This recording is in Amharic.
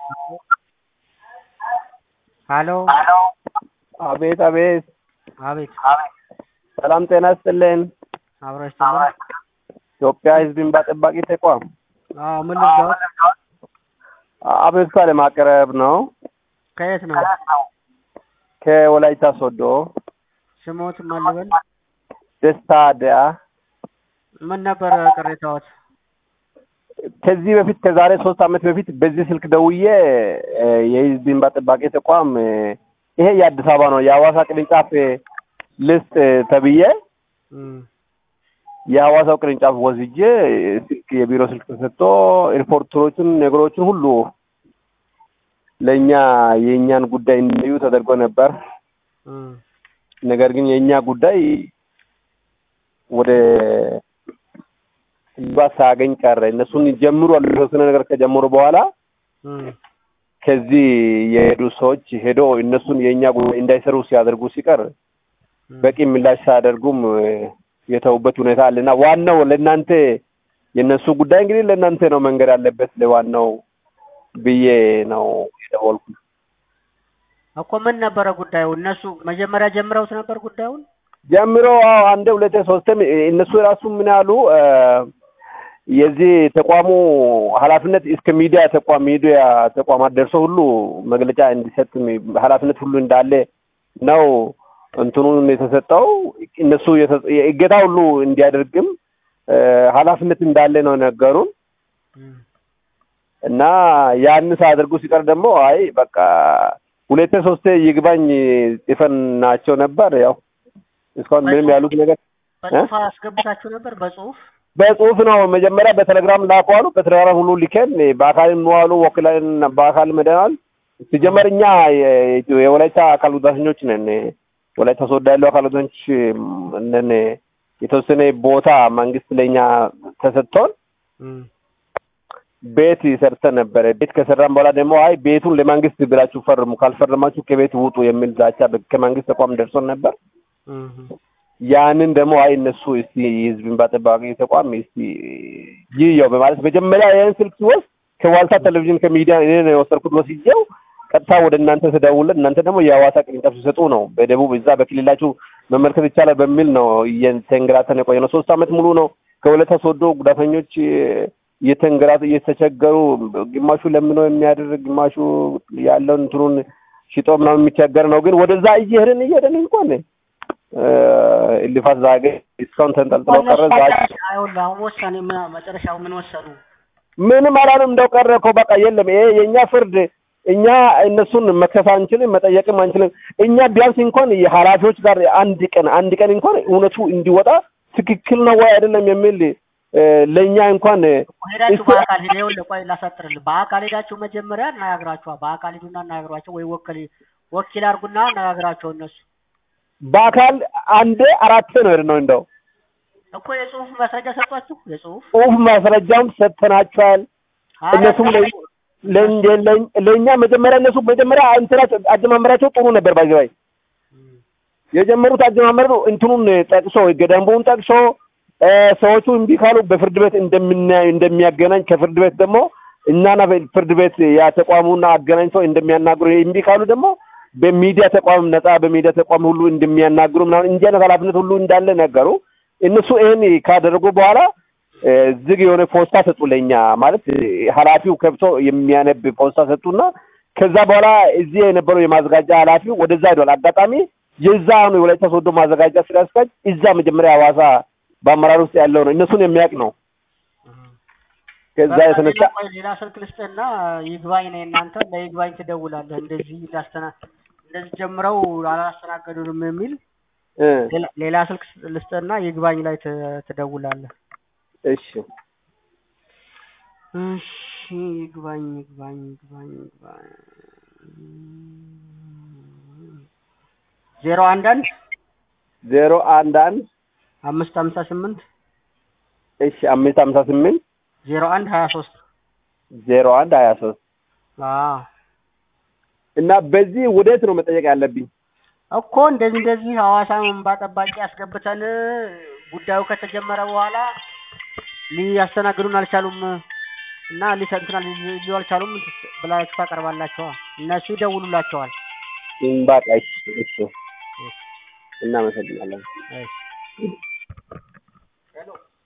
ሀሎ አቤት አቤት አቤት ሰላም ጤና ይስጥልን። አብረሽ ትበል። ኢትዮጵያ ሕዝብ እንባ ጠባቂ ተቋም አዎ ምን ልርዳዎት? አቤቱታ ለማቅረብ ነው። ከየት ነው? ከወላይታ ሶዶ ስሞት ማን ልበል? ደስታ ደያ ምን ነበር ቅሬታዎት? ከዚህ በፊት ከዛሬ ሶስት ዓመት በፊት በዚህ ስልክ ደውዬ እ የህዝብ እንባ ጠባቂ ተቋም እ ይሄ የአዲስ አበባ ነው የሐዋሳ ቅርንጫፍ እ ልስጥ እ ተብዬ እም፣ የሐዋሳው ቅርንጫፍ ወስጄ እ ስልክ የቢሮ ስልክ ተሰጥቶ ሪፖርተሮችን ነገሮችን ሁሉ ለእኛ የእኛን ጉዳይ እንዲዩ ተደርጎ ነበር። እም፣ ነገር ግን የእኛ ጉዳይ ወደ እልባት ሳያገኝ ቀረ። እነሱን ጀምሩ አሉ የተወሰነ ነገር ከጀመሩ በኋላ እም፣ ከዚህ የሄዱ ሰዎች ሄዶ እነሱን የእኛ ጉዳይ እንዳይሰሩ ሲያደርጉ ሲቀር እም። በቂ ምላሽ ሳያደርጉም እ የተውበት ሁኔታ አለና ዋናው ለእናንተ የእነሱ ጉዳይ እንግዲህ ለእናንተ ነው መንገድ ያለበት ለዋናው ብዬ ነው የደወልኩት። እኮ ምን ነበረ ጉዳዩ? እነሱ መጀመሪያ ጀምረውት ነበር ጉዳዩን? ጀምሮ አዎ አንዴ ሁለቴ ሶስትም እነሱ የራሱ ምን ያሉ እ የዚህ ተቋሙ ኃላፊነት እስከ ሚዲያ ተቋም ሚዲያ ተቋማት ደርሶ ሁሉ መግለጫ እንዲሰጥ ኃላፊነት ሁሉ እንዳለ ነው እንትኑን የተሰጠው እነሱ የተ- የእገታ ሁሉ እንዲያደርግም እ ኃላፊነት እንዳለ ነው ነገሩን እም፣ እና ያን ሳያደርጉ ሲቀር ደግሞ አይ በቃ ሁለቴ ሶስቴ ይግባኝ ጽፈን ናቸው ነበር። ያው እስካሁን ምንም ያሉት ነገር በጽሁፍ አስገብታችሁ ነበር? በጽሁፍ በጽሁፍ ነው መጀመሪያ በቴሌግራም ላኩ አሉ። በቴሌግራም ሁሉ ሊከን በአካል እንዋሉ ወክለን በአካል መደናል። ሲጀመር እኛ የ- የወላይታ አካል ጉዳተኞች ነን። ወላይታ ሶዶ ያለው አካል ጉዳተኞች ነን። የተወሰነ ቦታ መንግስት ለእኛ ተሰጥቶን እም፣ ቤት ሰርተን ነበረ። ቤት ከሰራን በኋላ ደግሞ አይ ቤቱን ለመንግስት ብላችሁ ፈርሙ፣ ካልፈረማችሁ ከቤት ውጡ የሚል ዛቻ በ- ከመንግስት ተቋም ደርሶን ነበር። እም፣ ያንን ደግሞ አይ እነሱ እስቲ የህዝብ እንባ ጠባቂ ተቋም እስቲ ይየው በማለት መጀመሪያ ይህን ስልክ ሲወስድ ከዋልታ ቴሌቪዥን ከሚዲያ እኔ ነው የወሰድኩት። ወስጄው ቀጥታ ወደ እናንተ ተደውለን እናንተ ደግሞ የሐዋሳ ቅርንጫፍ ሲሰጡ ነው በደቡብ እዛ በክልላችሁ መመልከት ይቻላል በሚል ነው እየተንገላተን የቆየ ነው። ሶስት ዓመት ሙሉ ነው ከወላይታ ሶዶ ጉዳተኞች እየተንገላቱ እየተቸገሩ ግማሹ ለምኖ የሚያድር ግማሹ ያለውን እንትኑን ሽጦ ምናምን የሚቸገር ነው። ግን ወደዛ እየሄድን እየሄድን እንኳን እ እልፋት ዛገ እስካሁን ተንጠልጥሎ ቀረ። ዛሬ አይሆን አሁን ወሳኔ ምን- መጨረሻው ምን ወሰኑ? ምንም አላለም እንደው ቀረ እኮ በቃ የለም። ይሄ የእኛ ፍርድ እኛ እነሱን መክሰስ አንችልም፣ መጠየቅም አንችልም። እኛ ቢያንስ እንኳን የኃላፊዎች ጋር አንድ ቀን አንድ ቀን እንኳን እውነቱ እንዲወጣ ትክክል ነው ወይ አይደለም የሚል እ ለእኛ እንኳን ሄዳችሁ እሱ- በአካል ሄደ ይኸውልህ፣ ቆይ ላሳጥርልህ። በአካል ሄዳችሁ መጀመሪያ አነጋግራችኋል። በአካል ሂዱና አነጋግሯቸው፣ ወይ ወከል ወኪል አድርጉና አነጋግራቸው። እነሱ በአካል አንዴ አራት ነው የሄድነው። እንደው እኮ የጽሁፍ ማስረጃ ሰጧችሁ። የጽሁፍ ጽሁፍ ማስረጃም ሰጥተናቸዋል። እነሱም ለ- ለ- ለ- ለእኛ መጀመሪያ እነሱ መጀመሪያ እንትናቸው አጀማመራቸው ጥሩ ነበር። ባይዘባይ የጀመሩት አጀማመር እንትኑን ጠቅሶ ህገ ደንቡን ጠቅሶ እ ሰዎቹ እምቢ ካሉ በፍርድ ቤት እንደምናይ እንደሚያገናኝ ከፍርድ ቤት ደግሞ እኛና ፍርድ ቤት ያ ተቋሙና አገናኝተው እንደሚያናግሩ እምቢ ካሉ ደግሞ በሚዲያ ተቋም ነጻ በሚዲያ ተቋም ሁሉ እንደሚያናግሩ ምናምን እንዲህ አይነት ኃላፊነት ሁሉ እንዳለ ነገሩ። እነሱ ይህን ካደረጉ በኋላ እ ዝግ የሆነ ፖስታ ሰጡ ለእኛ ማለት እ ኃላፊው ከብቶ የሚያነብ ፖስታ ሰጡና ከዛ በኋላ እዚህ የነበረው የማዘጋጃ ኃላፊው ወደዛ ሄዷል። አጋጣሚ የዛ ነው የወላይታ ሶዶ ማዘጋጃ ስራ አስኪያጅ እዛ መጀመሪያ ሐዋሳ በአመራር ውስጥ ያለው ነው እነሱን የሚያውቅ ነው። ከዛ በቃ የተነሳ ሌላ ቆይ ሌላ ስልክ ልስጥና ይግባኝ ነው እናንተ ለይግባኝ ትደውላለህ። እንደዚህ ላስተና እንደዚህ ጀምረው አላስተናገዱንም የሚል እ ሌላ- ሌላ ስልክ ልስጥና ይግባኝ ላይ ት- ትደውላለህ። እሺ እሺ ይግባኝ ይግባኝ ይግባኝ ይግባኝ ዜሮ አንድ አንድ ዜሮ አንድ አንድ አምስት ሀምሳ ስምንት እሺ አምስት ሀምሳ ስምንት ዜሮ አንድ ሀያ ሶስት ዜሮ አንድ ሀያ ሶስት አዎ እና በዚህ ወዴት ነው መጠየቅ ያለብኝ? እኮ እንደዚህ እንደዚህ ሐዋሳ እንባ ጠባቂ አስገብተን ጉዳዩ ከተጀመረ በኋላ ሊያስተናግዱን አልቻሉም እና ሊሰ- እንትና ሊ- ሊሉ አልቻሉም ብላችሁ ታቀርባላችኋ። እነሱ ይደውሉላቸዋል። በቃ እሺ እሺ እናመሰግናለን። እሺ